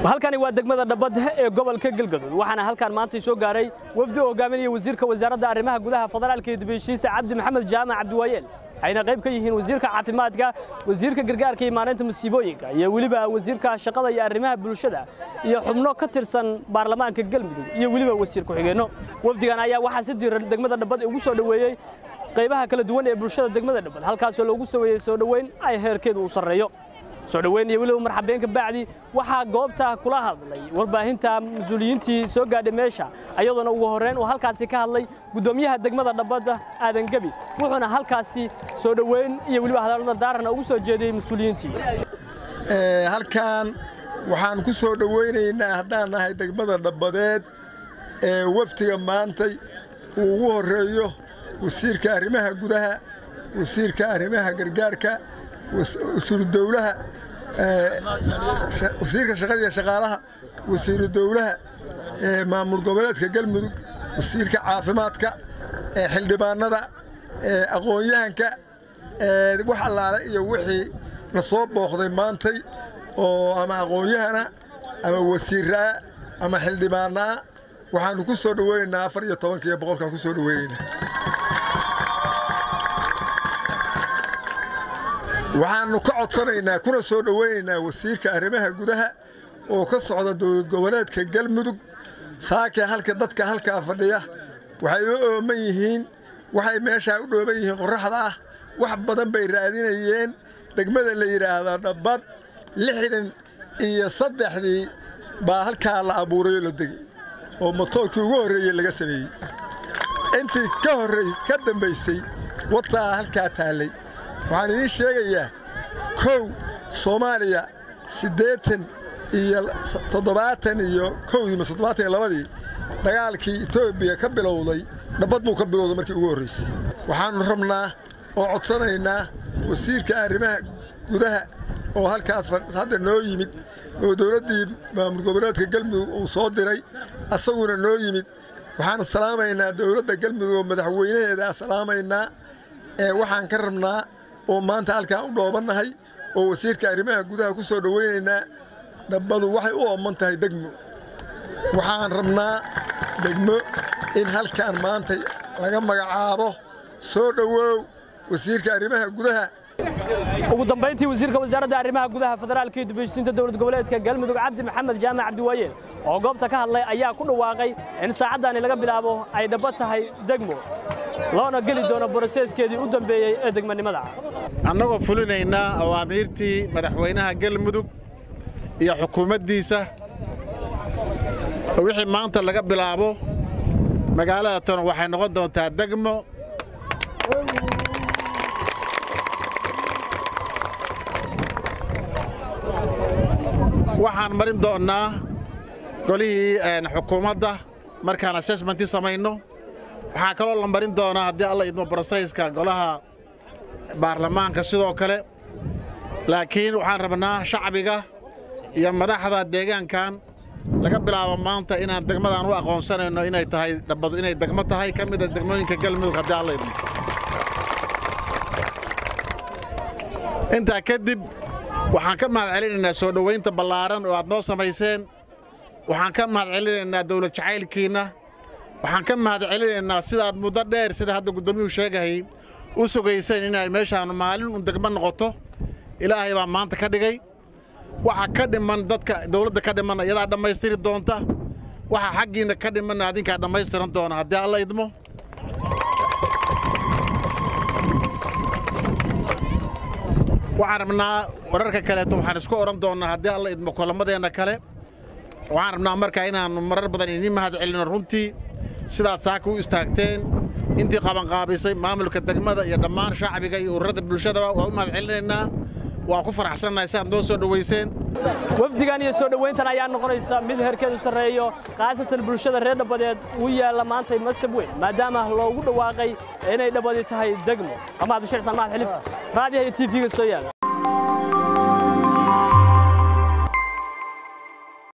halkani waa degmada dhabbad ee gobolka galgaduud waxaana halkan maanta soo gaaray wafdi oo hogaaminaya wasiirka wasaaradda arrimaha gudaha federaalka iyo dibheshiisa cabdi maxamed jaamac cabdiwaayeel ayna qayb ka yihiin wasiirka caafimaadka wasiirka gargaarka iyo maareynta musiibooyinka iyo weliba wasiirka shaqada iyo arrimaha bulshada iyo xubno ka tirsan baarlamaanka galmudug iyo weliba wasiir ku-xigeenno wafdigan ayaa waxaa si diiran degmada dhabbad ugu soo dhoweeyey qaybaha kala duwan ee bulshada degmada dhabbad halkaasoo loogu sameeyey soo dhoweyn ay heerkeedu u sarreeyo soo dhoweyn iyo weliba marxabeenka bacdi waxaa goobta kula hadlay warbaahinta mas-uuliyiintii soo gaadhay meesha ayadoona ugu horreyn uu halkaasi ka hadlay guddoomiyaha degmada dhabbadda aadan gebi wuxuuna halkaasi soo dhoweyn iyo weliba hadallada daarana ugu soo jeediyey mas-uuliyiintii halkan waxaan ku soo dhowaynaynaa haddaan nahay degmada dhabbadeed ee waftiga maantay uu ugu horreeyo wasiirka arrimaha gudaha wasiirka arrimaha gargaarka wasiiru dowlaha wasiirka shaqada iyo shaqaalaha wasiiru dowlaha maamul goboleedka galmudug wasiirka caafimaadka xildhibaanada aqoon-yahanka wax allaale iyo wixii na soo booqday maantay oo ama aqoon-yahana ama wasiiraa ama xildhibaanaa waxaanu ku soo dhoweynaynaa afar iyo tobanka iyo boqolkaan ku soo dhoweynaynaa waxaannu ka codsanaynaa kuna soo dhowaynaynaa wasiirka arrimaha gudaha oo ka socda dowlad goboleedka galmudug saakee halka dadka halkaa fadhiya waxay u ooman yihiin waxay meeshaa u dhooban yihiin qorraxda ah wax badan bay raadinayeen degmada la yidhaahdo dhabbad lixdan iyo saddexdii baa halkaa la abuurayoo la degey oo motoorkii ugu horreeyey laga sameeyey intii ka horray ka dambaysay wataa halkaa taallay waxaan idiin sheegayaa kow soomaaliya siddeetan iyo toddobaatan iyo kowdii mase toddobaatan iyo labadii dagaalkii etoobiya ka bilowday dhabbad buu ka bilowday markii ugu horraysay waxaannu rabnaa oo codsanaynaa wasiirka arrimaha gudaha oo halkaas hadda noo yimid oo dowladdii maamul goboleedka galmudug uu soo diray asaguna noo yimid waxaan salaamaynaa dowladda galmudug oo madaxweynaheedaa salaamaynaa ee waxaan ka rabnaa oo maanta halkaan u dhoobannahay oo wasiirka arrimaha gudaha ku soo dhowaynaynaa dhabbadu waxay u ooman tahay degmo waxaan rabnaa degmo in halkaan maanta laga magacaabo soo dhowow wasiirka arrimaha gudaha ugu dambayntii wasiirka wasaaradda arrimaha gudaha federaalka iyo dibheshiisiinta dowlad goboleedka galmudug cabdi maxamed jaamac cabdiwaayeel oo goobta ka hadlay ayaa ku dhawaaqay in saacaddaani laga bilaabo ay dhabba tahay degmo loona geli doono boroseeskeedii u dambeeyey ee degmanimada annagoo fulinaynaa awaamiirtii madaxweynaha galmudug iyo xukuumaddiisa wixii maanta laga bilaabo magaalada tona waxay noqon doontaa degmo waxaan marin doonnaa golihii xukuumadda markaan assessmentii samayno waxaa kaloo la marin doonaa haddii alla idmo brosayska golaha baarlamaanka sidoo kale laakiin waxaan rabnaa shacbiga iyo madaxda deegaankan laga bilaabo maanta inaan degmadaan u aqoonsanayno inay tahay dhabbadu inay degmo tahay ka mida degmooyinka galmudug haddii alla idmo intaa kadib waxaan ka mahad celinaynaa soo dhowaynta ballaaran oo aad noo samayseen waxaan ka mahad celinaynaa dawlad jacaylkiinna waxaan ka mahad celinaynaa sidaad muddo dheer sida hadda guddoomiyuhu sheegahayy u sugayseen inay meeshaannu maalin un degmo noqoto ilaahay baa maanta ka dhigay waxa ka dhiman dadka dawladda ka dhimanna iyadaa dhammaystiri doonta waxa xaggiinna ka dhimanna adinkaa dhammaystiran doona haddii alla idmo waxaan rabnaa wararka kaleeto waxaan isku odhan doonnaa haddii alla idmo kulamadeenna kale waxaan rabnaa markaa inaannu marar badan idiin mahad celino runtii sidaad saaka u istaagteen intii qabanqaabisay maamulka degmada iyo dhammaan shacbiga iyo ururada bulshadaba waa u mahad celinaynaa waa ku faraxsannahay siaad noo soo dhowayseen wafdigan iyo soo dhowayntan ayaa noqonaysa mid heerkeedu sarreeyo khaasatan bulshada reer dhabbadeed uu yaalla maantay masab weyn maadaama loogu dhawaaqay inay dhabbadi tahay degmo amaad bashir salmaad xilif raadiyaha iyo tv-ga soo yaala